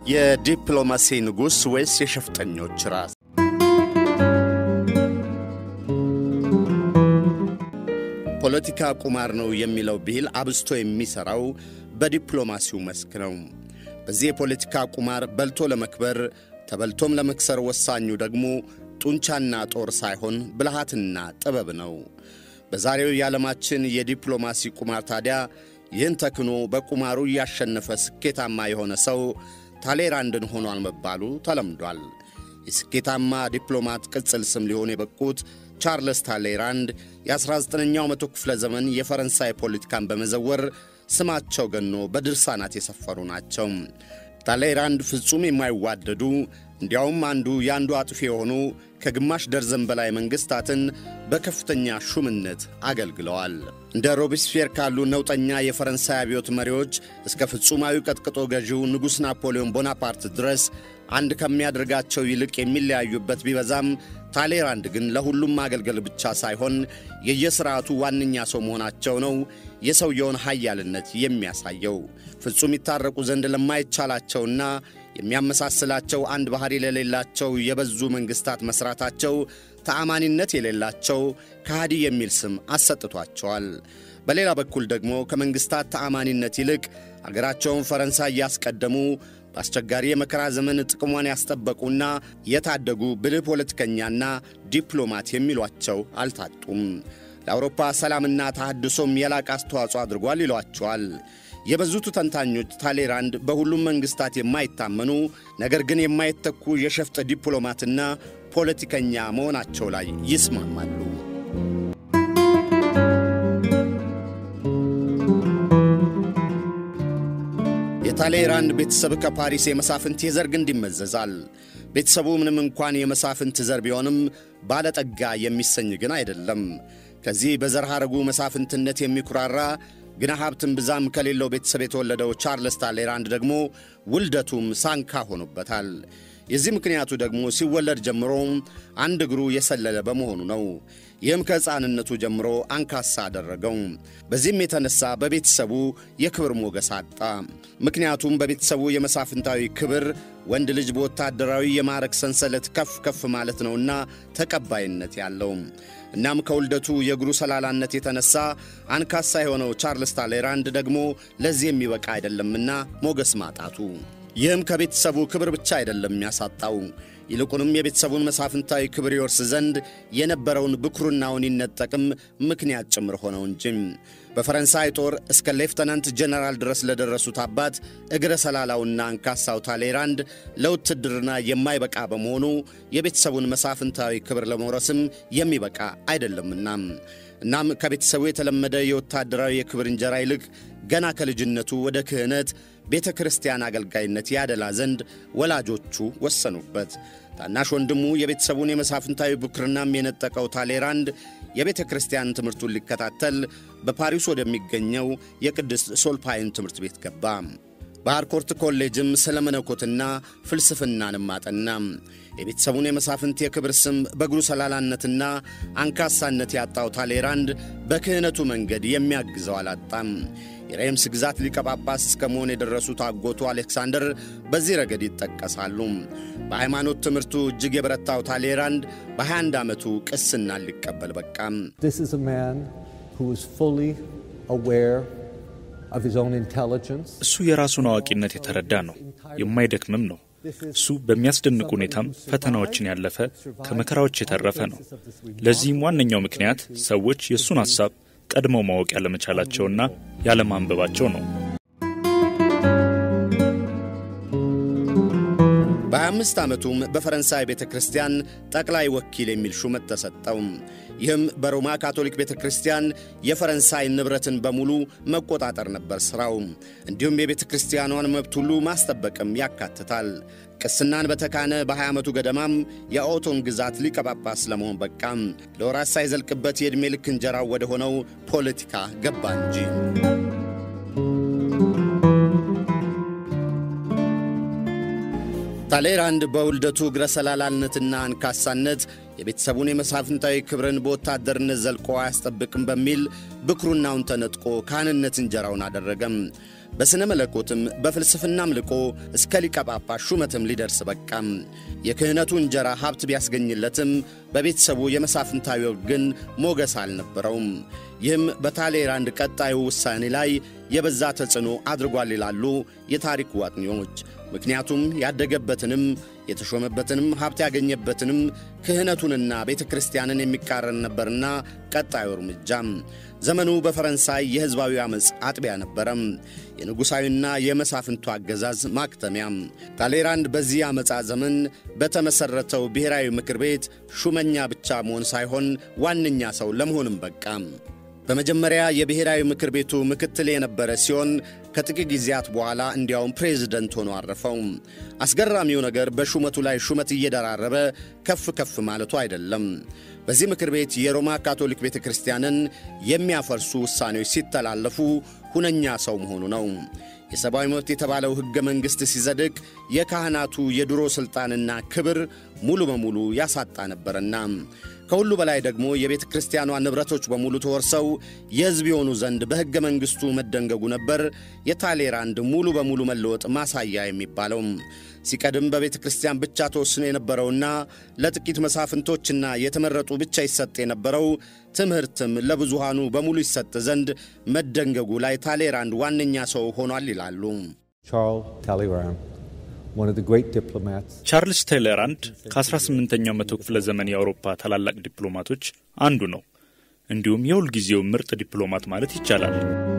የዲፕሎማሲ ንጉሥ ወይስ የሸፍጠኞች ራስ? ፖለቲካ ቁማር ነው የሚለው ብሂል አብዝቶ የሚሠራው በዲፕሎማሲው መስክ ነው። በዚህ የፖለቲካ ቁማር በልቶ ለመክበር ተበልቶም ለመክሰር ወሳኙ ደግሞ ጡንቻና ጦር ሳይሆን ብልሃትና ጥበብ ነው። በዛሬው የዓለማችን የዲፕሎማሲ ቁማር ታዲያ ይህን ተክኖ በቁማሩ እያሸነፈ ስኬታማ የሆነ ሰው ታሌራንድን ሆኗል መባሉ ተለምዷል። የስኬታማ ዲፕሎማት ቅጽል ስም ሊሆኑ የበቁት ቻርልስ ታሌራንድ የ19ኛው መቶ ክፍለ ዘመን የፈረንሳይ ፖለቲካን በመዘወር ስማቸው ገኖ በድርሳናት የሰፈሩ ናቸው። ታሌራንድ ፍጹም የማይዋደዱ እንዲያውም አንዱ የአንዱ አጥፊ የሆኑ ከግማሽ ደርዘን በላይ መንግሥታትን በከፍተኛ ሹምነት አገልግለዋል። እንደ ሮቢስፌር ካሉ ነውጠኛ የፈረንሳይ አብዮት መሪዎች እስከ ፍጹማዊ ቀጥቅጦ ገዢው ንጉሥ ናፖሊዮን ቦናፓርት ድረስ አንድ ከሚያደርጋቸው ይልቅ የሚለያዩበት ቢበዛም ታሌራንድ ግን ለሁሉም ማገልገል ብቻ ሳይሆን የየሥርዓቱ ዋነኛ ሰው መሆናቸው ነው የሰውየውን ኃያልነት የሚያሳየው። ፍጹም ይታረቁ ዘንድ ለማይቻላቸውና የሚያመሳስላቸው አንድ ባሕሪ ለሌላቸው የበዙ መንግሥታት መሥራታቸው ተአማኒነት የሌላቸው ከሃዲ የሚል ስም አሰጥቷቸዋል። በሌላ በኩል ደግሞ ከመንግሥታት ተአማኒነት ይልቅ አገራቸውን ፈረንሳይ እያስቀደሙ በአስቸጋሪ የመከራ ዘመን ጥቅሟን ያስጠበቁና የታደጉ ብልህ ፖለቲከኛና ዲፕሎማት የሚሏቸው አልታጡም። ለአውሮፓ ሰላምና ተሐድሶም የላቅ አስተዋጽኦ አድርጓል ይሏቸዋል። የበዙቱ ተንታኞች ታሌራንድ በሁሉም መንግሥታት የማይታመኑ ነገር ግን የማይተኩ የሸፍጥ ዲፕሎማትና ፖለቲከኛ መሆናቸው ላይ ይስማማሉ። የታሌራንድ ቤተሰብ ከፓሪስ የመሳፍንት የዘር ግንድ ይመዘዛል። ቤተሰቡ ምንም እንኳን የመሳፍንት ዘር ቢሆንም ባለጠጋ የሚሰኝ ግን አይደለም። ከዚህ በዘር ሐረጉ መሳፍንትነት የሚኩራራ ግና ሀብትን ብዛም ከሌለው ቤተሰብ የተወለደው ቻርልስ ታሌራንድ ደግሞ ውልደቱም ሳንካ ሆኖበታል። የዚህ ምክንያቱ ደግሞ ሲወለድ ጀምሮ አንድ እግሩ የሰለለ በመሆኑ ነው። ይህም ከሕፃንነቱ ጀምሮ አንካሳ አደረገው። በዚህም የተነሳ በቤተሰቡ የክብር ሞገስ አጣ። ምክንያቱም በቤተሰቡ የመሳፍንታዊ ክብር ወንድ ልጅ በወታደራዊ የማዕረግ ሰንሰለት ከፍ ከፍ ማለት ነውና ተቀባይነት ያለው። እናም ከውልደቱ የእግሩ ሰላላነት የተነሳ አንካሳ የሆነው ቻርልስ ታሌራንድ ደግሞ ለዚህ የሚበቃ አይደለምና ሞገስ ማጣቱ ይህም ከቤተሰቡ ክብር ብቻ አይደለም የሚያሳጣው፣ ይልቁንም የቤተሰቡን መሳፍንታዊ ክብር ይወርስ ዘንድ የነበረውን ብኩርናውን ይነጠቅም ምክንያት ጭምር ሆነው እንጂ። በፈረንሳይ ጦር እስከ ሌፍተናንት ጀነራል ድረስ ለደረሱት አባት እግረ ሰላላውና አንካሳው ታሌራንድ ለውትድርና የማይበቃ በመሆኑ የቤተሰቡን መሳፍንታዊ ክብር ለመውረስም የሚበቃ አይደለምና እናም ከቤተሰቡ የተለመደ የወታደራዊ የክብር እንጀራ ይልቅ ገና ከልጅነቱ ወደ ክህነት ቤተ ክርስቲያን አገልጋይነት ያደላ ዘንድ ወላጆቹ ወሰኑበት። ታናሽ ወንድሙ የቤተሰቡን የመሳፍንታዊ ብኩርናም የነጠቀው ታሌራንድ የቤተ ክርስቲያን ትምህርቱን ሊከታተል በፓሪስ ወደሚገኘው የቅድስት ሶልፓይን ትምህርት ቤት ገባ። በሃርኮርት ኮሌጅም ስለ መነኮትና ፍልስፍናንም አጠና። የቤተሰቡን የመሳፍንት የክብር ስም በእግሩ ሰላላነትና አንካሳነት ያጣው ታሌራንድ በክህነቱ መንገድ የሚያግዘው አላጣም። የሬምስ ግዛት ሊቀ ጳጳስ እስከ መሆን የደረሱት አጎቱ አሌክሳንደር በዚህ ረገድ ይጠቀሳሉ። በሃይማኖት ትምህርቱ እጅግ የበረታው ታሌራንድ በ21 ዓመቱ ቅስና ሊቀበል በቃም። እሱ የራሱን አዋቂነት የተረዳ ነው፣ የማይደክምም ነው። እሱ በሚያስደንቅ ሁኔታም ፈተናዎችን ያለፈ ከመከራዎች የተረፈ ነው። ለዚህም ዋነኛው ምክንያት ሰዎች የእሱን ሐሳብ ቀድመው ማወቅ ያለመቻላቸውና ያለማንበባቸው ነው። በ25 ዓመቱም በፈረንሳይ ቤተ ክርስቲያን ጠቅላይ ወኪል የሚል ሹመት ተሰጠው። ይህም በሮማ ካቶሊክ ቤተ ክርስቲያን የፈረንሳይ ንብረትን በሙሉ መቆጣጠር ነበር ሥራው። እንዲሁም የቤተ ክርስቲያኗን መብት ሁሉ ማስጠበቅም ያካትታል። ቅስናን በተካነ በ20 ዓመቱ ገደማም የኦቶን ግዛት ሊቀ ጳጳስ ለመሆን በቃም። ለወራት ሳይዘልቅበት የዕድሜ ልክ እንጀራው ወደ ሆነው ፖለቲካ ገባ እንጂ ታሌራንድ በውልደቱ እግረ ሰላላነትና አንካሳነት የቤተሰቡን የመሳፍንታዊ ክብርን በወታደርነት ዘልቆ አያስጠብቅም በሚል ብኩርናውን ተነጥቆ ካህንነት እንጀራውን አደረገም። በሥነ መለኮትም በፍልስፍናም ልቆ እስከ ሊቀ ጳጳስ ሹመትም ሊደርስ በቃም። የክህነቱ እንጀራ ሀብት ቢያስገኝለትም በቤተሰቡ የመሳፍንታዊ ወግ ግን ሞገስ አልነበረውም። ይህም በታሌራንድ ቀጣዩ ውሳኔ ላይ የበዛ ተጽዕኖ አድርጓል ይላሉ የታሪክ ዋጥኚዎች። ምክንያቱም ያደገበትንም የተሾመበትንም ሀብት ያገኘበትንም ክህነቱንና ቤተ ክርስቲያንን የሚቃረን ነበርና ቀጣዩ እርምጃም ዘመኑ በፈረንሳይ የሕዝባዊ ዓመፅ አጥቢያ ነበረም። የንጉሣዊና የመሳፍንቱ አገዛዝ ማክተሚያም። ታሌራንድ በዚህ ዓመፃ ዘመን በተመሠረተው ብሔራዊ ምክር ቤት ሹመኛ ብቻ መሆን ሳይሆን ዋነኛ ሰው ለመሆንም በቃም። በመጀመሪያ የብሔራዊ ምክር ቤቱ ምክትል የነበረ ሲሆን ከጥቂት ጊዜያት በኋላ እንዲያውም ፕሬዝደንት ሆኖ አረፈው። አስገራሚው ነገር በሹመቱ ላይ ሹመት እየደራረበ ከፍ ከፍ ማለቱ አይደለም። በዚህ ምክር ቤት የሮማ ካቶሊክ ቤተ ክርስቲያንን የሚያፈርሱ ውሳኔዎች ሲተላለፉ ሁነኛ ሰው መሆኑ ነው። የሰብአዊ መብት የተባለው ሕገ መንግሥት ሲጸድቅ የካህናቱ የድሮ ሥልጣንና ክብር ሙሉ በሙሉ ያሳጣ ነበርና ከሁሉ በላይ ደግሞ የቤተ ክርስቲያኗ ንብረቶች በሙሉ ተወርሰው የሕዝብ የሆኑ ዘንድ በሕገ መንግሥቱ መደንገጉ ነበር የታሌራንድ ሙሉ በሙሉ መለወጥ ማሳያ የሚባለው። ሲቀድም በቤተ ክርስቲያን ብቻ ተወስኖ የነበረውና ለጥቂት መሳፍንቶችና የተመረጡ ብቻ ይሰጥ የነበረው ትምህርትም ለብዙሃኑ በሙሉ ይሰጥ ዘንድ መደንገጉ ላይ ታሌራንድ ዋነኛ ሰው ሆኗል ይላሉ። ቻርልስ ቴሌራንድ ከ18ኛው መቶ ክፍለ ዘመን የአውሮፓ ታላላቅ ዲፕሎማቶች አንዱ ነው። እንዲሁም የሁልጊዜው ምርጥ ዲፕሎማት ማለት ይቻላል።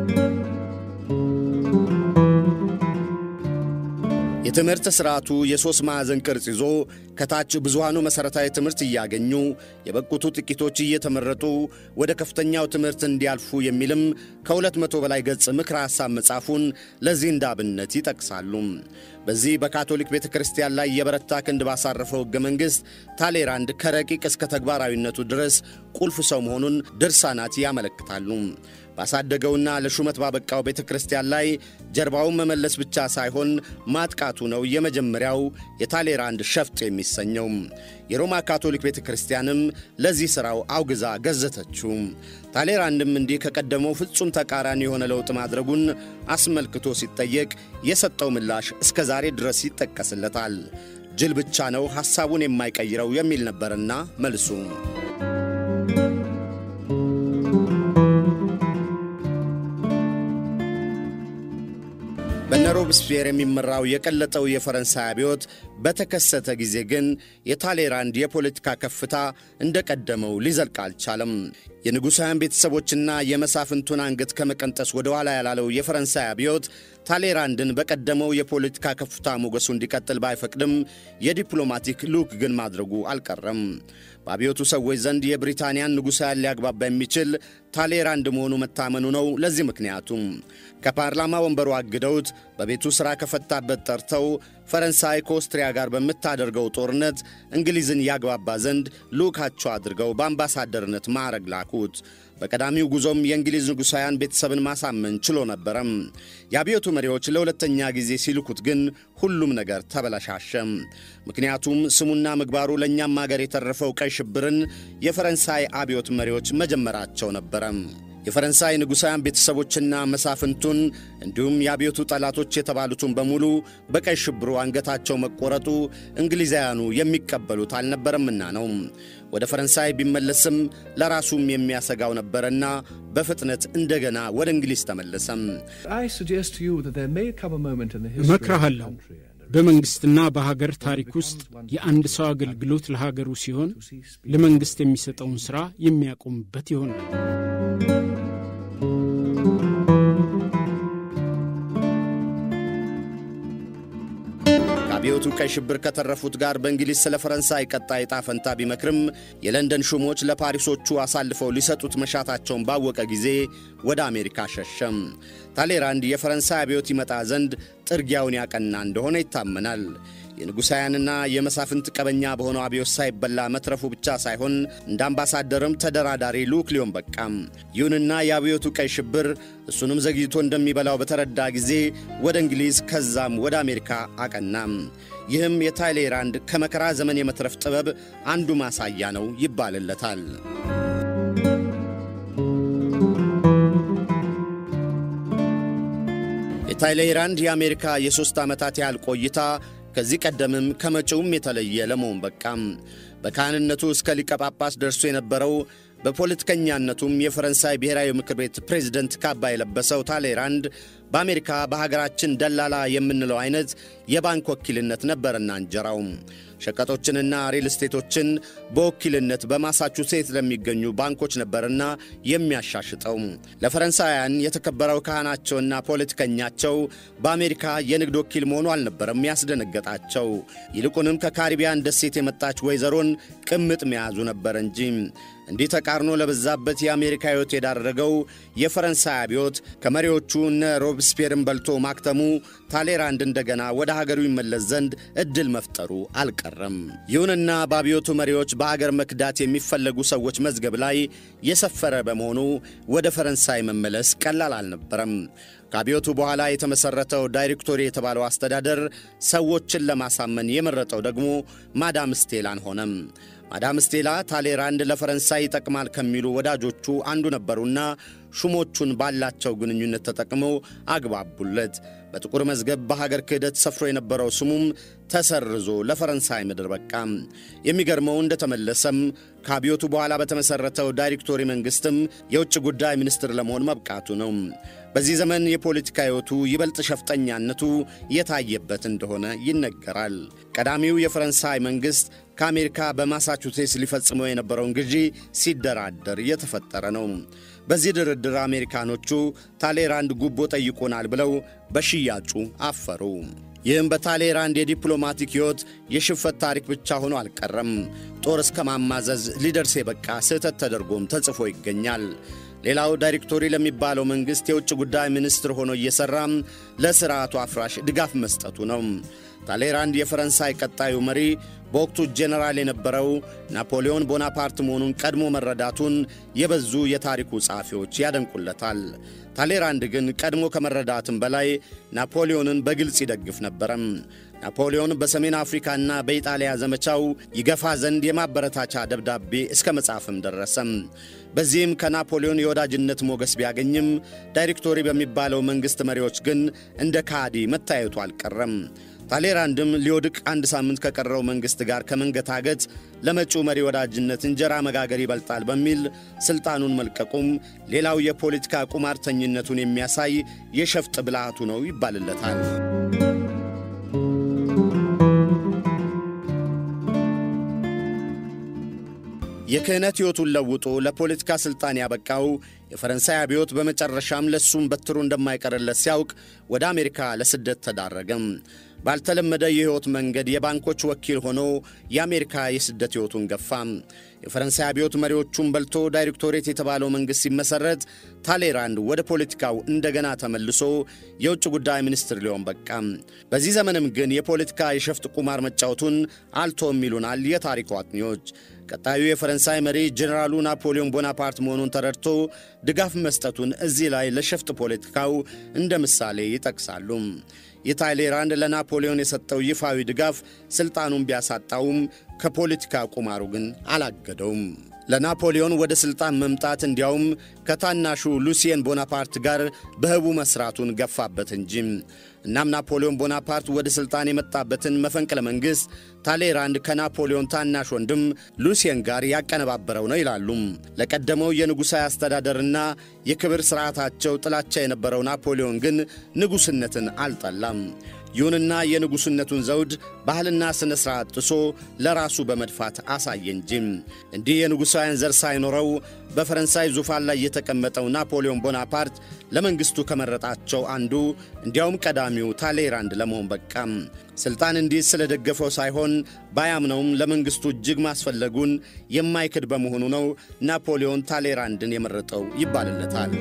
የትምህርት ሥርዓቱ የሦስት ማዕዘን ቅርጽ ይዞ ከታች ብዙሃኑ መሠረታዊ ትምህርት እያገኙ የበቁቱ ጥቂቶች እየተመረጡ ወደ ከፍተኛው ትምህርት እንዲያልፉ የሚልም ከሁለት መቶ በላይ ገጽ ምክረ ሐሳብ መጻፉን ለዚህ እንደ አብነት ይጠቅሳሉ። በዚህ በካቶሊክ ቤተ ክርስቲያን ላይ የበረታ ክንድ ባሳረፈው ሕገ መንግሥት ታሌራንድ ከረቂቅ እስከ ተግባራዊነቱ ድረስ ቁልፍ ሰው መሆኑን ድርሳናት ያመለክታሉ። ባሳደገውና ለሹመት ባበቃው ቤተ ክርስቲያን ላይ ጀርባውን መመለስ ብቻ ሳይሆን ማጥቃቱ ነው የመጀመሪያው የታሌራንድ ሸፍጥ የሚሰኘው። የሮማ ካቶሊክ ቤተ ክርስቲያንም ለዚህ ሥራው አውግዛ ገዘተችው። ታሌራንድም እንዲህ ከቀደመው ፍጹም ተቃራኒ የሆነ ለውጥ ማድረጉን አስመልክቶ ሲጠየቅ የሰጠው ምላሽ እስከ ዛሬ ድረስ ይጠቀስለታል። ጅል ብቻ ነው ሐሳቡን የማይቀይረው የሚል ነበርና መልሱ። በነ ሮብስፒየር የሚመራው የቀለጠው የፈረንሳይ አብዮት በተከሰተ ጊዜ ግን የታሌራንድ የፖለቲካ ከፍታ እንደ ቀደመው ሊዘልቅ አልቻለም። የንጉሣውያን ቤተሰቦችና የመሳፍንቱን አንገት ከመቀንጠስ ወደ ኋላ ያላለው የፈረንሳይ አብዮት ታሌራንድን በቀደመው የፖለቲካ ከፍታ ሞገሱ እንዲቀጥል ባይፈቅድም የዲፕሎማቲክ ልዑክ ግን ማድረጉ አልቀረም። በአብዮቱ ሰዎች ዘንድ የብሪታንያን ንጉሣውያን ሊያግባባ የሚችል ታሌራንድ መሆኑ መታመኑ ነው። ለዚህ ምክንያቱም ከፓርላማ ወንበሩ አግደውት በቤቱ ሥራ ከፈታበት ጠርተው ፈረንሳይ ከኦስትሪያ ጋር በምታደርገው ጦርነት እንግሊዝን ያግባባ ዘንድ ልዑካቸው አድርገው በአምባሳደርነት ማዕረግ ላኩት። በቀዳሚው ጉዞም የእንግሊዝ ንጉሣውያን ቤተሰብን ማሳመን ችሎ ነበረም። የአብዮቱ መሪዎች ለሁለተኛ ጊዜ ሲልኩት ግን ሁሉም ነገር ተበለሻሸም። ምክንያቱም ስሙና ምግባሩ ለእኛም አገር የተረፈው ቀይ ሽብርን የፈረንሳይ አብዮት መሪዎች መጀመራቸው ነበረም። የፈረንሳይ ንጉሣውያን ቤተሰቦችና መሳፍንቱን እንዲሁም የአብዮቱ ጠላቶች የተባሉትን በሙሉ በቀይ ሽብሩ አንገታቸው መቆረጡ እንግሊዛውያኑ የሚቀበሉት አልነበረምና ነው። ወደ ፈረንሳይ ቢመለስም ለራሱም የሚያሰጋው ነበረና በፍጥነት እንደገና ወደ እንግሊዝ ተመለሰም። እመክርሃለሁ በመንግሥትና በሀገር ታሪክ ውስጥ የአንድ ሰው አገልግሎት ለሀገሩ ሲሆን ለመንግሥት የሚሰጠውን ሥራ የሚያቆምበት ይሆናል። ከአብዮቱ ቀይ ሽብር ከተረፉት ጋር በእንግሊዝ ስለ ፈረንሳይ ቀጣይ ዕጣ ፈንታ ቢመክርም የለንደን ሹሞች ለፓሪሶቹ አሳልፈው ሊሰጡት መሻታቸውን ባወቀ ጊዜ ወደ አሜሪካ ሸሸም። ታሌራንድ የፈረንሳይ አብዮት ይመጣ ዘንድ ጥርጊያውን ያቀና እንደሆነ ይታመናል። የንጉሣውያንና የመሳፍንት ቀበኛ በሆነው አብዮት ሳይበላ መትረፉ ብቻ ሳይሆን እንደ አምባሳደርም ተደራዳሪ ልዑክ ሊሆን በቃም። ይሁንና የአብዮቱ ቀይ ሽብር እሱንም ዘግይቶ እንደሚበላው በተረዳ ጊዜ ወደ እንግሊዝ ከዛም ወደ አሜሪካ አቀናም። ይህም የታይሌራንድ ከመከራ ዘመን የመትረፍ ጥበብ አንዱ ማሳያ ነው ይባልለታል። የታይሌራንድ የአሜሪካ የሦስት ዓመታት ያህል ቆይታ ከዚህ ቀደምም ከመጪውም የተለየ ለመሆን በቃም። በካህንነቱ እስከ ሊቀ ጳጳስ ደርሶ የነበረው በፖለቲከኛነቱም የፈረንሳይ ብሔራዊ ምክር ቤት ፕሬዝደንት ካባ የለበሰው ታሌራንድ በአሜሪካ በሀገራችን ደላላ የምንለው አይነት የባንክ ወኪልነት ነበርና እንጀራው ሸቀጦችንና ሪል ስቴቶችን በወኪልነት በማሳቹሴት ለሚገኙ ባንኮች ነበርና የሚያሻሽጠው። ለፈረንሳውያን የተከበረው ካህናቸውና ፖለቲከኛቸው በአሜሪካ የንግድ ወኪል መሆኑ አልነበረም ያስደነገጣቸው። ይልቁንም ከካሪቢያን ደሴት የመጣች ወይዘሮን ቅምጥ መያዙ ነበር እንጂ። እንዲህ ተቃርኖ ለበዛበት የአሜሪካ ሕይወት የዳረገው የፈረንሳይ አብዮት ከመሪዎቹ እነ ሮብስፔርን በልቶ ማክተሙ ታሌራንድ እንደገና ወደ ሀገሩ ይመለስ ዘንድ ዕድል መፍጠሩ አልቀረም። ይሁንና በአብዮቱ መሪዎች በአገር መክዳት የሚፈለጉ ሰዎች መዝገብ ላይ የሰፈረ በመሆኑ ወደ ፈረንሳይ መመለስ ቀላል አልነበረም። ከአብዮቱ በኋላ የተመሠረተው ዳይሬክቶሪ የተባለው አስተዳደር ሰዎችን ለማሳመን የመረጠው ደግሞ ማዳም ስቴላን ሆነም። ማዳም ስቴላ ታሌራንድ ለፈረንሳይ ይጠቅማል ከሚሉ ወዳጆቹ አንዱ ነበሩና ሹሞቹን ባላቸው ግንኙነት ተጠቅመው አግባቡለት። በጥቁር መዝገብ በሀገር ክህደት ሰፍሮ የነበረው ስሙም ተሰርዞ ለፈረንሳይ ምድር በቃም። የሚገርመው እንደተመለሰም ከአብዮቱ በኋላ በተመሠረተው ዳይሬክቶሪ መንግሥትም የውጭ ጉዳይ ሚኒስትር ለመሆን መብቃቱ ነው። በዚህ ዘመን የፖለቲካ ሕይወቱ ይበልጥ ሸፍጠኛነቱ የታየበት እንደሆነ ይነገራል። ቀዳሚው የፈረንሳይ መንግሥት ከአሜሪካ በማሳቹሴትስ ሊፈጽመው የነበረውን ግዢ ሲደራደር የተፈጠረ ነው። በዚህ ድርድር አሜሪካኖቹ ታሌራንድ ጉቦ ጠይቆናል ብለው በሽያጩ አፈሩ። ይህም በታሌራንድ የዲፕሎማቲክ ሕይወት የሽፈት ታሪክ ብቻ ሆኖ አልቀረም። ጦር እስከ ማማዘዝ ሊደርስ የበቃ ስህተት ተደርጎም ተጽፎ ይገኛል። ሌላው ዳይሬክቶሪ ለሚባለው መንግሥት የውጭ ጉዳይ ሚኒስትር ሆኖ እየሠራም ለሥርዓቱ አፍራሽ ድጋፍ መስጠቱ ነው። ታሌራንድ የፈረንሳይ ቀጣዩ መሪ በወቅቱ ጄኔራል የነበረው ናፖሊዮን ቦናፓርት መሆኑን ቀድሞ መረዳቱን የበዙ የታሪኩ ጸሐፊዎች ያደንቁለታል። ታሌራንድ ግን ቀድሞ ከመረዳትም በላይ ናፖሊዮንን በግልጽ ይደግፍ ነበረም። ናፖሊዮን በሰሜን አፍሪካና በኢጣሊያ ዘመቻው ይገፋ ዘንድ የማበረታቻ ደብዳቤ እስከ መጻፍም ደረሰም። በዚህም ከናፖሊዮን የወዳጅነት ሞገስ ቢያገኝም ዳይሬክቶሪ በሚባለው መንግሥት መሪዎች ግን እንደ ካዲ መታየቱ አልቀረም። ታሌራንድም ሊወድቅ አንድ ሳምንት ከቀረው መንግሥት ጋር ከመንገታገት ለመጪው መሪ ወዳጅነት እንጀራ መጋገር ይበልጣል በሚል ሥልጣኑን መልቀቁም ሌላው የፖለቲካ ቁማርተኝነቱን የሚያሳይ የሸፍጥ ብልሃቱ ነው ይባልለታል። የክህነት ሕይወቱን ለውጦ ለፖለቲካ ሥልጣን ያበቃው የፈረንሳይ አብዮት በመጨረሻም ለሱም በትሩ እንደማይቀርለት ሲያውቅ ወደ አሜሪካ ለስደት ተዳረገም። ባልተለመደ የሕይወት መንገድ የባንኮች ወኪል ሆኖ የአሜሪካ የስደት ሕይወቱን ገፋ። የፈረንሳይ አብዮት መሪዎቹን በልቶ ዳይሬክቶሬት የተባለው መንግሥት ሲመሠረት ታሌራንድ ወደ ፖለቲካው እንደገና ተመልሶ የውጭ ጉዳይ ሚኒስትር ሊሆን በቃ። በዚህ ዘመንም ግን የፖለቲካ የሸፍጥ ቁማር መጫወቱን አልቶም ይሉናል የታሪኩ አጥኚዎች። ቀጣዩ የፈረንሳይ መሪ ጄኔራሉ ናፖሊዮን ቦናፓርት መሆኑን ተረድቶ ድጋፍ መስጠቱን እዚህ ላይ ለሸፍጥ ፖለቲካው እንደ ምሳሌ ይጠቅሳሉ። የታይሌራንድ ለናፖሊዮን የሰጠው ይፋዊ ድጋፍ ሥልጣኑን ቢያሳጣውም ከፖለቲካ ቁማሩ ግን አላገደውም። ለናፖሊዮን ወደ ሥልጣን መምጣት እንዲያውም ከታናሹ ሉሲየን ቦናፓርት ጋር በህቡ መሥራቱን ገፋበት እንጂ። እናም ናፖሊዮን ቦናፓርት ወደ ሥልጣን የመጣበትን መፈንቅለ መንግሥት ታሌራንድ ከናፖሊዮን ታናሽ ወንድም ሉሲየን ጋር ያቀነባበረው ነው ይላሉ። ለቀደመው የንጉሣዊ አስተዳደርና የክብር ሥርዓታቸው ጥላቻ የነበረው ናፖሊዮን ግን ንጉሥነትን አልጠላም። ይሁንና የንጉሥነቱን ዘውድ ባህልና ሥነ ሥርዓት ጥሶ ለራሱ በመድፋት አሳየ እንጂ። እንዲህ የንጉሣውያን ዘር ሳይኖረው በፈረንሳይ ዙፋን ላይ የተቀመጠው ናፖሊዮን ቦናፓርት ለመንግሥቱ ከመረጣቸው አንዱ እንዲያውም ቀዳሚው ታሌራንድ ለመሆን በቃም። ሥልጣን እንዲህ ስለደገፈው ሳይሆን ባያምነውም ለመንግሥቱ እጅግ ማስፈለጉን የማይክድ በመሆኑ ነው ናፖሊዮን ታሌራንድን የመረጠው ይባልለታል።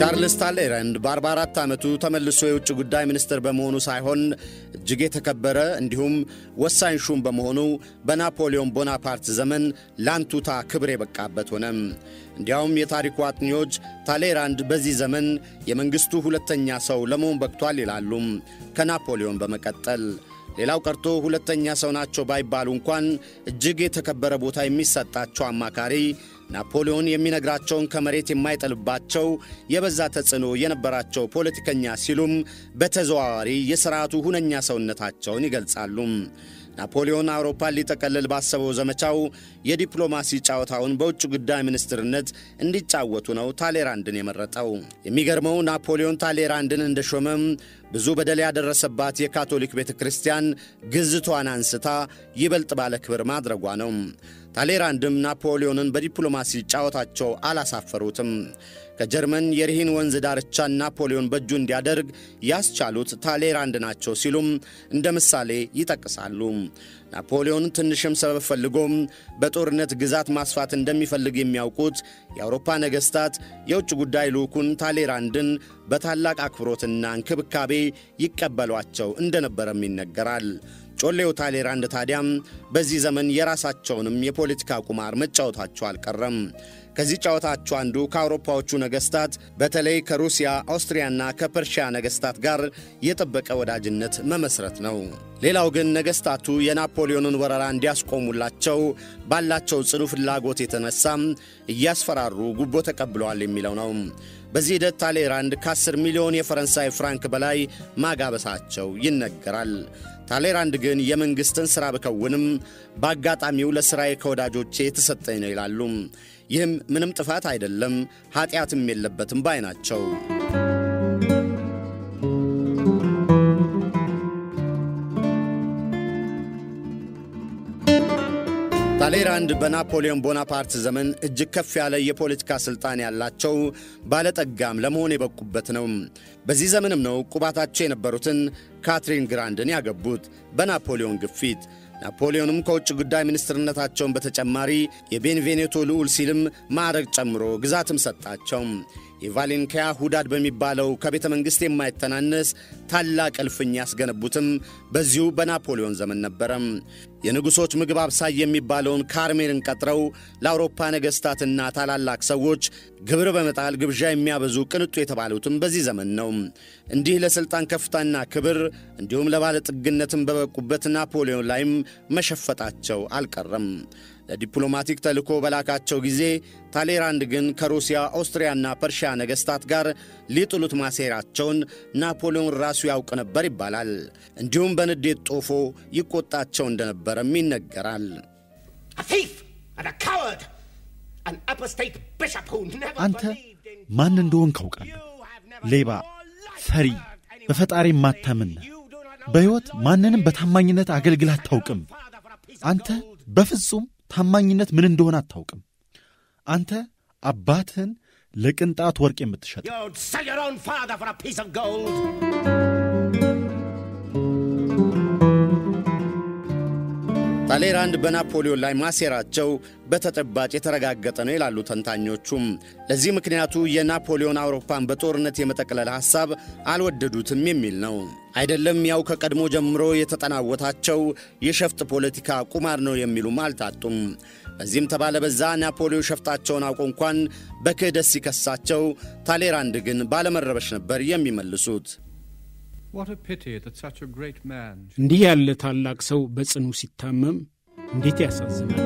ቻርልስ ታሌረንድ በ44 ዓመቱ ተመልሶ የውጭ ጉዳይ ሚኒስትር በመሆኑ ሳይሆን እጅግ የተከበረ እንዲሁም ወሳኝ ሹም በመሆኑ በናፖሊዮን ቦናፓርት ዘመን ላንቱታ ክብር የበቃበት ሆነ። እንዲያውም የታሪኩ አጥኚዎች ታሌራንድ በዚህ ዘመን የመንግሥቱ ሁለተኛ ሰው ለመሆን በቅቷል ይላሉ ከናፖሊዮን በመቀጠል ሌላው ቀርቶ ሁለተኛ ሰው ናቸው ባይባሉ እንኳን እጅግ የተከበረ ቦታ የሚሰጣቸው አማካሪ ናፖሊዮን የሚነግራቸውን ከመሬት የማይጠልባቸው የበዛ ተጽዕኖ የነበራቸው ፖለቲከኛ ሲሉም በተዘዋዋሪ የሥርዓቱ ሁነኛ ሰውነታቸውን ይገልጻሉ። ናፖሊዮን አውሮፓን ሊጠቀልል ባሰበው ዘመቻው የዲፕሎማሲ ጨዋታውን በውጭ ጉዳይ ሚኒስትርነት እንዲጫወቱ ነው ታሌራንድን የመረጠው። የሚገርመው ናፖሊዮን ታሌራንድን እንደሾመም ብዙ በደል ያደረሰባት የካቶሊክ ቤተ ክርስቲያን ግዝቷን አንስታ ይበልጥ ባለ ክብር ማድረጓ ነው። ታሌራንድም ናፖሊዮንን በዲፕሎማሲ ጨዋታቸው አላሳፈሩትም። ከጀርመን የሪሂን ወንዝ ዳርቻን ናፖሊዮን በእጁ እንዲያደርግ ያስቻሉት ታሌራንድ ናቸው ሲሉም እንደ ምሳሌ ይጠቅሳሉ። ናፖሊዮን ትንሽም ሰበብ ፈልጎም በጦርነት ግዛት ማስፋት እንደሚፈልግ የሚያውቁት የአውሮፓ ነገሥታት የውጭ ጉዳይ ልዑኩን ታሌራንድን በታላቅ አክብሮትና እንክብካቤ ይቀበሏቸው እንደነበረም ይነገራል። ጮሌው ታሌራንድ ታዲያም በዚህ ዘመን የራሳቸውንም የፖለቲካ ቁማር መጫወታቸው አልቀረም። ከዚህ ጨዋታቸው አንዱ ከአውሮፓዎቹ ነገሥታት በተለይ ከሩሲያ፣ አውስትሪያና ከፐርሺያ ነገሥታት ጋር የጠበቀ ወዳጅነት መመስረት ነው። ሌላው ግን ነገሥታቱ የናፖሊዮንን ወረራ እንዲያስቆሙላቸው ባላቸው ጽኑ ፍላጎት የተነሳም እያስፈራሩ ጉቦ ተቀብለዋል የሚለው ነው። በዚህ ሂደት ታሌራንድ ከ10 ሚሊዮን የፈረንሳይ ፍራንክ በላይ ማጋበሳቸው ይነገራል። ታሌራንድ ግን የመንግሥትን ሥራ ብከውንም በአጋጣሚው ለሥራዬ ከወዳጆቼ የተሰጠኝ ነው ይላሉ። ይህም ምንም ጥፋት አይደለም፣ ኀጢአትም የለበትም ባይ ናቸው። ታሌራንድ በናፖሊዮን ቦናፓርት ዘመን እጅግ ከፍ ያለ የፖለቲካ ሥልጣን ያላቸው ባለጠጋም ለመሆን የበቁበት ነው። በዚህ ዘመንም ነው ቁባታቸው የነበሩትን ካትሪን ግራንድን ያገቡት በናፖሊዮን ግፊት። ናፖሊዮንም ከውጭ ጉዳይ ሚኒስትርነታቸውን በተጨማሪ የቤንቬኔቶ ልዑል ሲልም ማዕረግ ጨምሮ ግዛትም ሰጣቸው። የቫሌንካያ ሁዳድ በሚባለው ከቤተ መንግሥት የማይተናነስ ታላቅ እልፍኝ ያስገነቡትም በዚሁ በናፖሊዮን ዘመን ነበረም። የንጉሶች ምግብ አብሳይ የሚባለውን ካርሜልን ቀጥረው ለአውሮፓ ነገሥታትና ታላላቅ ሰዎች ግብር በመጣል ግብዣ የሚያበዙ ቅንጡ የተባሉትም በዚህ ዘመን ነው። እንዲህ ለሥልጣን ከፍታና ክብር እንዲሁም ለባለጥግነትም በበቁበት ናፖሊዮን ላይም መሸፈጣቸው አልቀረም። ለዲፕሎማቲክ ተልእኮ በላካቸው ጊዜ ታሌራንድ ግን ከሩሲያ ኦስትሪያና ፐርሺያ ነገሥታት ጋር ሊጥሉት ማሴራቸውን ናፖሊዮን ራሱ ያውቅ ነበር ይባላል። እንዲሁም በንዴት ጦፎ ይቆጣቸው እንደነበረም ይነገራል። አንተ ማን እንደሆን ካውቃለሁ። ሌባ፣ ፈሪ፣ በፈጣሪ ማታምን፣ በሕይወት ማንንም በታማኝነት አገልግል አታውቅም። አንተ በፍጹም ታማኝነት ምን እንደሆነ አታውቅም። አንተ አባትህን ለቅንጣት ወርቅ የምትሸጥ ታሌራንድ በናፖሊዮን ላይ ማሴራቸው በተጨባጭ የተረጋገጠ ነው ይላሉ ተንታኞቹም። ለዚህ ምክንያቱ የናፖሊዮን አውሮፓን በጦርነት የመጠቅለል ሐሳብ አልወደዱትም የሚል ነው። አይደለም ያው ከቀድሞ ጀምሮ የተጠናወታቸው የሸፍጥ ፖለቲካ ቁማር ነው የሚሉም አልታጡም። በዚህም ተባለ በዛ ናፖሊዮን ሸፍጣቸውን አውቆ እንኳን በክህደት ሲከሳቸው፣ ታሌራንድ ግን ባለመረበሽ ነበር የሚመልሱት። እንዲህ ያለ ታላቅ ሰው በጽኑ ሲታመም እንዴት ያሳዝናል።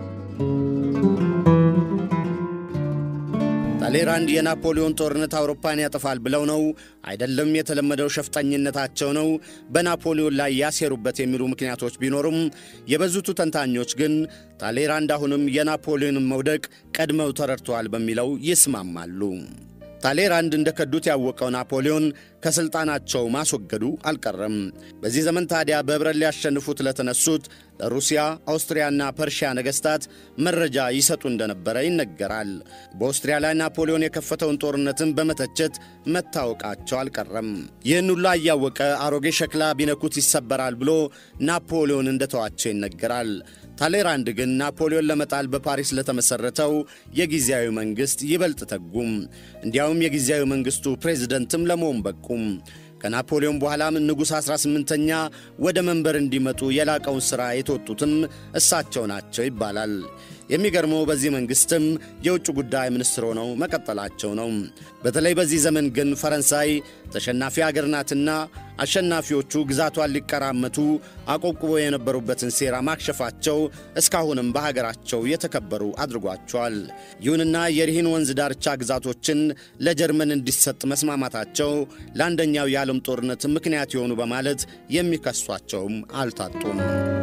ታሌራንድ የናፖሊዮን ጦርነት አውሮፓን ያጠፋል ብለው ነው አይደለም፣ የተለመደው ሸፍጠኝነታቸው ነው በናፖሊዮን ላይ ያሴሩበት የሚሉ ምክንያቶች ቢኖሩም የበዙቱ ተንታኞች ግን ታሌራንድ አሁንም የናፖሊዮንን መውደቅ ቀድመው ተረድተዋል በሚለው ይስማማሉ። ታሌራንድ እንደ ከዱት ያወቀው ናፖሊዮን ከሥልጣናቸው ማስወገዱ አልቀረም። በዚህ ዘመን ታዲያ በኅብረት ሊያሸንፉት ለተነሱት ለሩሲያ፣ አውስትሪያና ፐርሺያ ነገሥታት መረጃ ይሰጡ እንደነበረ ይነገራል። በኦስትሪያ ላይ ናፖሊዮን የከፈተውን ጦርነትን በመተቸት መታወቃቸው አልቀረም። ይህን ሁላ እያወቀ አሮጌ ሸክላ ቢነኩት ይሰበራል ብሎ ናፖሊዮን እንደተዋቸው ይነገራል። ታሌራንድ ግን ናፖሊዮን ለመጣል በፓሪስ ለተመሠረተው የጊዜያዊ መንግሥት ይበልጥ ተጉም። እንዲያውም የጊዜያዊ መንግሥቱ ፕሬዝደንትም ለመሆን በቁም። ከናፖሊዮን በኋላም ንጉሥ 18ኛ ወደ መንበር እንዲመጡ የላቀውን ሥራ የተወጡትም እሳቸው ናቸው ይባላል። የሚገርመው በዚህ መንግሥትም የውጭ ጉዳይ ሚኒስትር ሆነው መቀጠላቸው ነው። በተለይ በዚህ ዘመን ግን ፈረንሳይ ተሸናፊ አገር ናትና አሸናፊዎቹ ግዛቷን ሊቀራመቱ አቆብቁበው የነበሩበትን ሴራ ማክሸፋቸው እስካሁንም በሀገራቸው የተከበሩ አድርጓቸዋል። ይሁንና የሪሂን ወንዝ ዳርቻ ግዛቶችን ለጀርመን እንዲሰጥ መስማማታቸው ለአንደኛው የዓለም ጦርነት ምክንያት የሆኑ በማለት የሚከሷቸውም አልታጡም።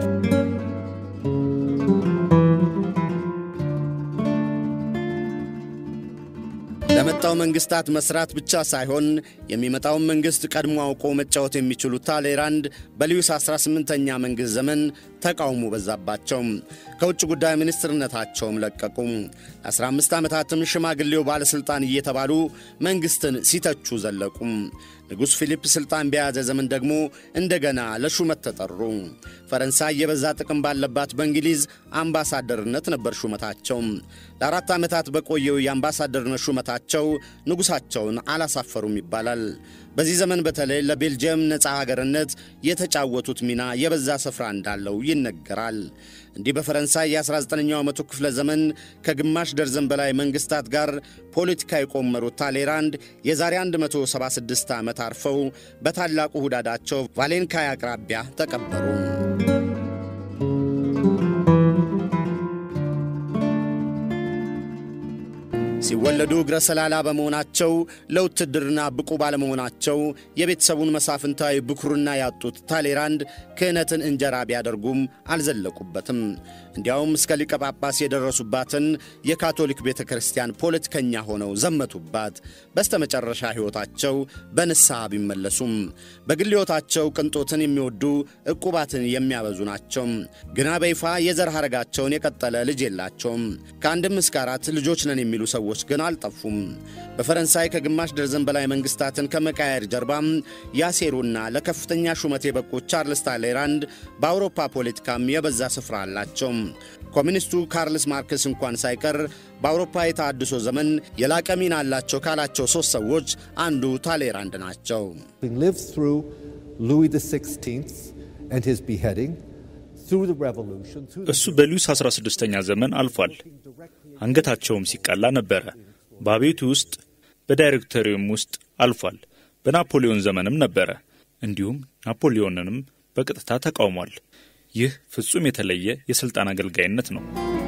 ለመጣው መንግስታት መስራት ብቻ ሳይሆን የሚመጣውን መንግሥት ቀድሞ አውቆ መጫወት የሚችሉት ታሌራንድ በሉዊስ 18ኛ መንግሥት ዘመን ተቃውሞ በዛባቸው። ከውጭ ጉዳይ ሚኒስትርነታቸውም ለቀቁ። ለ15 ዓመታትም ሽማግሌው ባለሥልጣን እየተባሉ መንግሥትን ሲተቹ ዘለቁ። ንጉሥ ፊሊፕ ሥልጣን በያዘ ዘመን ደግሞ እንደገና ለሹመት ተጠሩ። ፈረንሳይ የበዛ ጥቅም ባለባት በእንግሊዝ አምባሳደርነት ነበር ሹመታቸው። ለአራት ዓመታት በቆየው የአምባሳደርነት ሹመታቸው ንጉሣቸውን አላሳፈሩም ይባላል። በዚህ ዘመን በተለይ ለቤልጅየም ነፃ ሀገርነት የተጫወቱት ሚና የበዛ ስፍራ እንዳለው ይነገራል። እንዲህ በፈረንሳይ የ19ኛው መቶ ክፍለ ዘመን ከግማሽ ደርዘን በላይ መንግሥታት ጋር ፖለቲካ የቆመሩት ታሌራንድ የዛሬ 176 ዓመት አርፈው በታላቁ ሁዳዳቸው ቫሌንካይ አቅራቢያ ተቀበሩ። ሲወለዱ እግረ ሰላላ በመሆናቸው ለውትድርና ብቁ ባለመሆናቸው የቤተሰቡን መሳፍንታዊ ብኩርና ያጡት ታሌራንድ ክህነትን እንጀራ ቢያደርጉም አልዘለቁበትም። እንዲያውም እስከ ሊቀ ጳጳስ የደረሱባትን የካቶሊክ ቤተ ክርስቲያን ፖለቲከኛ ሆነው ዘመቱባት። በስተመጨረሻ ሕይወታቸው በንስሐ ቢመለሱም በግል ሕይወታቸው ቅንጦትን የሚወዱ ዕቁባትን የሚያበዙ ናቸው። ግና በይፋ የዘር ሐረጋቸውን የቀጠለ ልጅ የላቸውም። ከአንድም እስከ አራት ልጆች ነን የሚሉ ሰዎች ግን አልጠፉም። በፈረንሳይ ከግማሽ ደርዘን በላይ መንግሥታትን ከመቃየር ጀርባም ያሴሩና ለከፍተኛ ሹመት የበቁት ቻርልስ ታሌራንድ በአውሮፓ ፖለቲካም የበዛ ስፍራ አላቸው። ኮሚኒስቱ ካርልስ ማርክስ እንኳን ሳይቀር በአውሮፓ የተሃድሶ ዘመን የላቀ ሚና አላቸው ካላቸው ሦስት ሰዎች አንዱ ታሌራንድ ናቸው። እሱ በሉዊስ 16ኛ ዘመን አልፏል። አንገታቸውም ሲቀላ ነበረ። በአቤቱ ውስጥ በዳይሬክቶሪየም ውስጥ አልፏል። በናፖሊዮን ዘመንም ነበረ። እንዲሁም ናፖሊዮንንም በቀጥታ ተቃውሟል። ይህ ፍጹም የተለየ የሥልጣን አገልጋይነት ነው።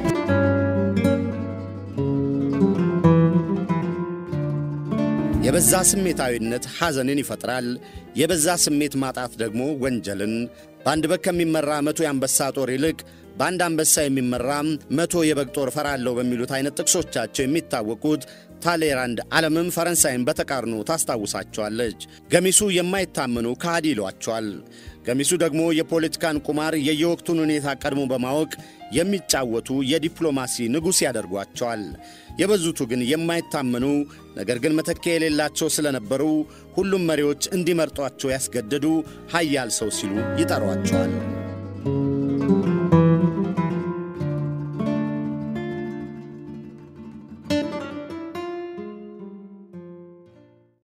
የበዛ ስሜታዊነት ሐዘንን ይፈጥራል። የበዛ ስሜት ማጣት ደግሞ ወንጀልን። በአንድ በግ ከሚመራ መቶ የአንበሳ ጦር ይልቅ በአንድ አንበሳ የሚመራ መቶ የበግ ጦር እፈራለሁ በሚሉት አይነት ጥቅሶቻቸው የሚታወቁት ታሌራንድ ዓለምም ፈረንሳይን በተቃርኖ ታስታውሳቸዋለች። ገሚሱ የማይታመኑ ከሃዲ ይሏቸዋል። ገሚሱ ደግሞ የፖለቲካን ቁማር የየወቅቱን ሁኔታ ቀድሞ በማወቅ የሚጫወቱ የዲፕሎማሲ ንጉሥ ያደርጓቸዋል። የበዙቱ ግን የማይታመኑ ነገር ግን መተኪያ የሌላቸው ስለነበሩ ሁሉም መሪዎች እንዲመርጧቸው ያስገደዱ ኃያል ሰው ሲሉ ይጠሯቸዋል።